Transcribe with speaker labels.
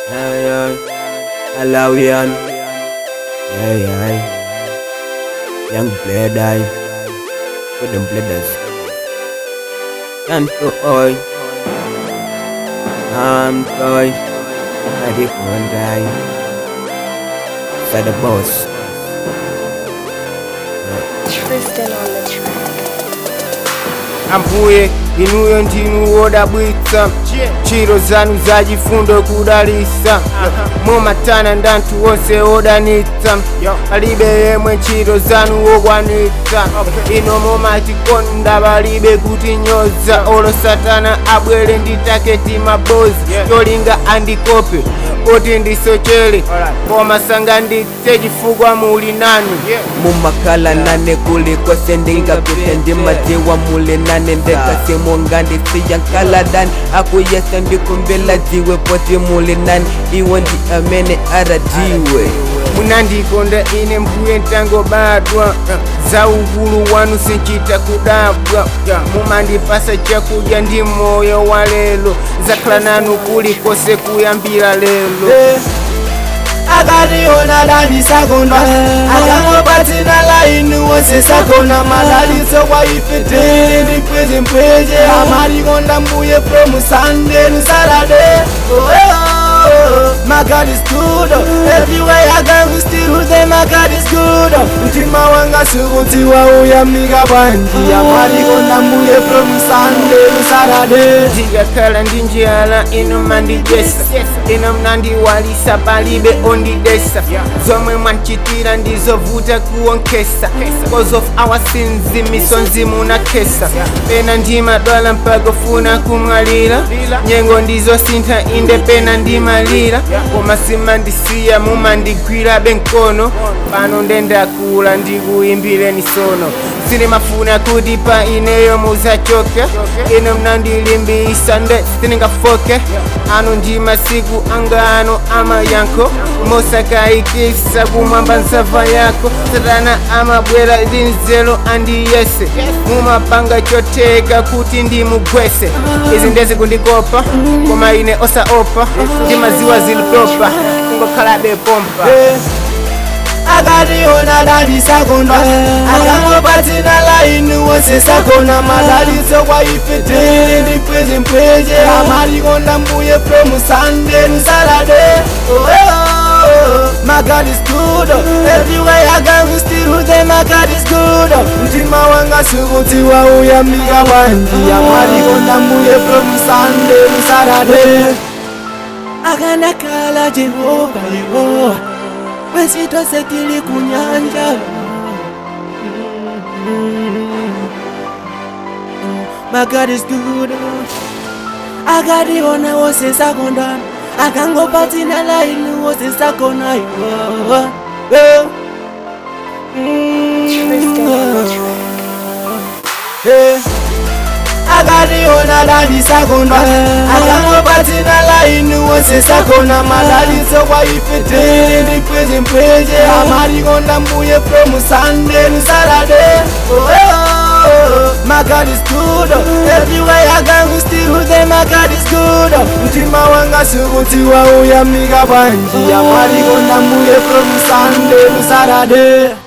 Speaker 1: Hey, hey. Alawian. Hey, hey. Young blade eye. With them bladers. Can't to oi. I'm toy. I did one guy. Said the boss.
Speaker 2: Tristan on the track.
Speaker 3: ambuye inuyo ndinu wodabwitsa ntchito zanu zachifundo kudalitsa mumatana ndi anthu onse odanitsa palibe yemwe ntchito zanu wokwanitsa ino mumatikonda palibe kutinyoza olo satana abwere ndi taketi mabozi cholinga andikope kuti ndisochere koma sanganditse chifukwa muli nanu
Speaker 1: mumakhala nane kuli kwese ndingapite ndimadziwa muli nane ndekasimo ngandisiya nkaladani akuyesa ndikumbela dziwe poti muli nane iwe ndi amene aradiwe
Speaker 3: munandikonda ine mbuye ntangobadwa za ukulu wanu sinchita kudabwa mumandipasa chakudya ndi moyo wa lelo zakhala nanu kulikonse kuyambira lelo
Speaker 4: akationa dalisakondwa akangopatina laini wose sakona madaliso kwa ife tili ndi mpweche mpweche amalikonda mbuye from sunday to saturday oh, oh, oh. My God is good Everywhere I go we still say my God is good Mtima wanga sikuti wauyamika panji amalikonda mbuye from sunday to saturday
Speaker 3: ndikakhala ndi njala ino mandijesa ino mnandiwalisa palibe ondidesa zomwe mwanchitira ndizovuta kuwonkesa cause of our sins misonzi munakesa pena ndimadwala mpaka funa kumwalira nyengo ndizosintha inde pena ndimalira koma simandisiya mumandigwira benkono pano ndendakula ndikuyimbireni sono silimafuna kuti pa ineyo muzachoke ino mnandilimbisa nde sitingafoke ano ndi masiku anga ano amayankho mosakayikisa kumwamba nsava yako satana amabwera linzelo andiyese mumapanga choteka kuti ndimugwese izi ndezi kundikopa koma ine osaopa ndimaziwa zili propa kungokhalabe pompa
Speaker 4: akationa dalisakondwa akangopatina laini wose sakona madaliso kwa ife tili ndi mpweche mpweche amalikonda mbuye from sunday to saturday oh, oh, oh. My God is good Everywhere I go we still say my God is good Mtima wanga sikuti wauyamika panji amalikonda mbuye from sunday to saturday akanakhala jehova yehova wesitose tili kunyanja My God is good akationa wose sakondana akangopatina laini wose sakona iwo
Speaker 2: Tristan on the track.
Speaker 4: akationa dalisakondwa akangopatina laini wose sakona madaliso kwa ife tili ndi mpweche mpweche amalikonda mbuye from sunday to saturday oh, oh, oh. My God is good Everywhere I go we still say my God is good Mtima wanga sikuti wauyamika panji amalikonda mbuye from sunday to saturday